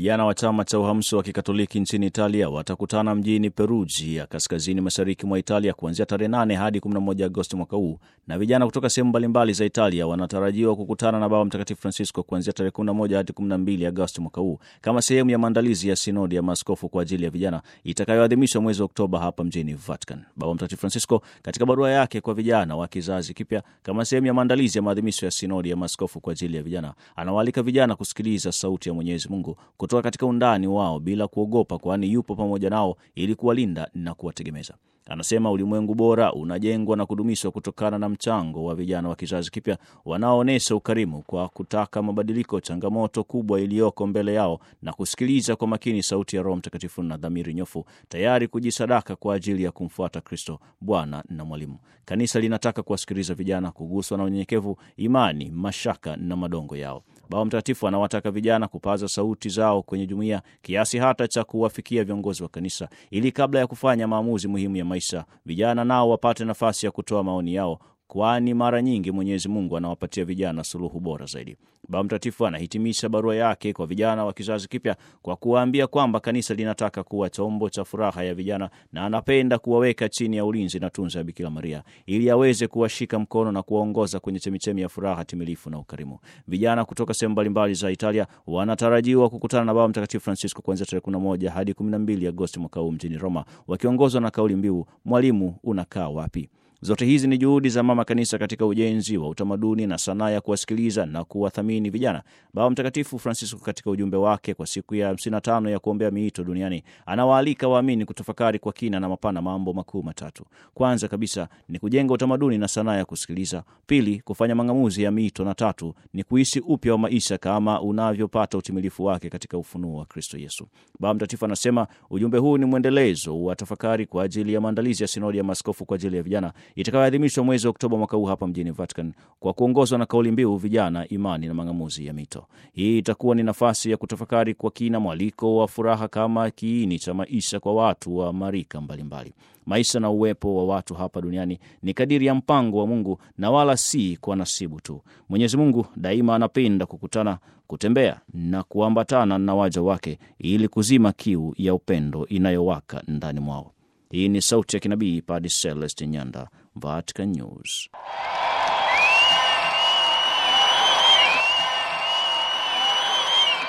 Vijana wa chama cha uhamsi wa kikatoliki nchini Italia watakutana mjini Perugia, kaskazini mashariki mwa Italia, kuanzia tarehe 8 hadi 11 Agosti mwaka huu, na vijana kutoka sehemu mbalimbali za Italia wanatarajiwa kukutana na Baba Mtakatifu Francisco kuanzia tarehe 11 hadi 12 Agosti mwaka huu kama sehemu ya maandalizi ya sinodi ya maaskofu kwa ajili ya vijana itakayoadhimishwa mwezi wa Oktoba hapa mjini Vatican. Baba Mtakatifu Francisco katika barua yake kwa vijana wa kizazi kipya kama sehemu ya maandalizi ya maadhimisho ya sinodi ya maaskofu kwa ajili ya vijana, anawaalika vijana kusikiliza sauti ya Mwenyezi Mungu kutoka katika undani wao bila kuogopa, kwani yupo pamoja nao ili kuwalinda na kuwategemeza. Anasema ulimwengu bora unajengwa na kudumishwa kutokana na mchango wa vijana wa kizazi kipya wanaoonyesha ukarimu kwa kutaka mabadiliko, changamoto kubwa iliyoko mbele yao, na kusikiliza kwa makini sauti ya Roho Mtakatifu na dhamiri nyofu, tayari kujisadaka kwa ajili ya kumfuata Kristo, Bwana na Mwalimu. Kanisa linataka kuwasikiliza vijana, kuguswa na unyenyekevu, imani, mashaka na madongo yao. Baba Mtakatifu anawataka vijana kupaza sauti zao kwenye jumuiya kiasi hata cha kuwafikia viongozi wa kanisa, ili kabla ya kufanya maamuzi muhimu ya maisha, vijana nao wapate nafasi ya kutoa maoni yao, kwani mara nyingi Mwenyezi Mungu anawapatia vijana suluhu bora zaidi. Baba Mtakatifu anahitimisha barua yake kwa vijana wa kizazi kipya kwa kuwaambia kwamba kanisa linataka kuwa chombo cha furaha ya vijana na anapenda kuwaweka chini ya ulinzi na tunza ya Bikira Maria ili aweze kuwashika mkono na kuwaongoza kwenye chemichemi ya furaha timilifu na ukarimu. Vijana kutoka sehemu mbalimbali za Italia wanatarajiwa kukutana na Baba Mtakatifu Francisco kuanzia tarehe 11 hadi 12 Agosti mwaka huu mjini Roma, wakiongozwa na kauli mbiu mwalimu unakaa wapi? Zote hizi ni juhudi za mama kanisa katika ujenzi wa utamaduni na sanaa ya kuwasikiliza na kuwathamini vijana. Baba Mtakatifu Francisco katika ujumbe wake kwa siku ya 55 ya kuombea miito duniani anawaalika waamini kutafakari kwa kina na mapana mambo makuu matatu. Kwanza kabisa ni kujenga utamaduni na sanaa ya kusikiliza; pili, kufanya mang'amuzi ya miito; na tatu ni kuishi upya wa maisha kama unavyopata utimilifu wake katika ufunuo wa Kristo Yesu. Baba Mtakatifu anasema ujumbe huu ni mwendelezo wa tafakari kwa ajili ya maandalizi ya sinodi ya maaskofu kwa ajili ya vijana itakayoadhimishwa mwezi wa Oktoba mwaka huu hapa mjini Vatican kwa kuongozwa na kauli mbiu vijana, imani na mang'amuzi ya mito. Hii itakuwa ni nafasi ya kutafakari kwa kina mwaliko wa furaha kama kiini cha maisha kwa watu wa marika mbalimbali. Maisha na uwepo wa watu hapa duniani ni kadiri ya mpango wa Mungu na wala si kwa nasibu tu. Mwenyezi Mungu daima anapenda kukutana, kutembea na kuambatana na waja wake ili kuzima kiu ya upendo inayowaka ndani mwao. Hii ni sauti ya kinabii Padre Celestin Nyanda, Vatican News.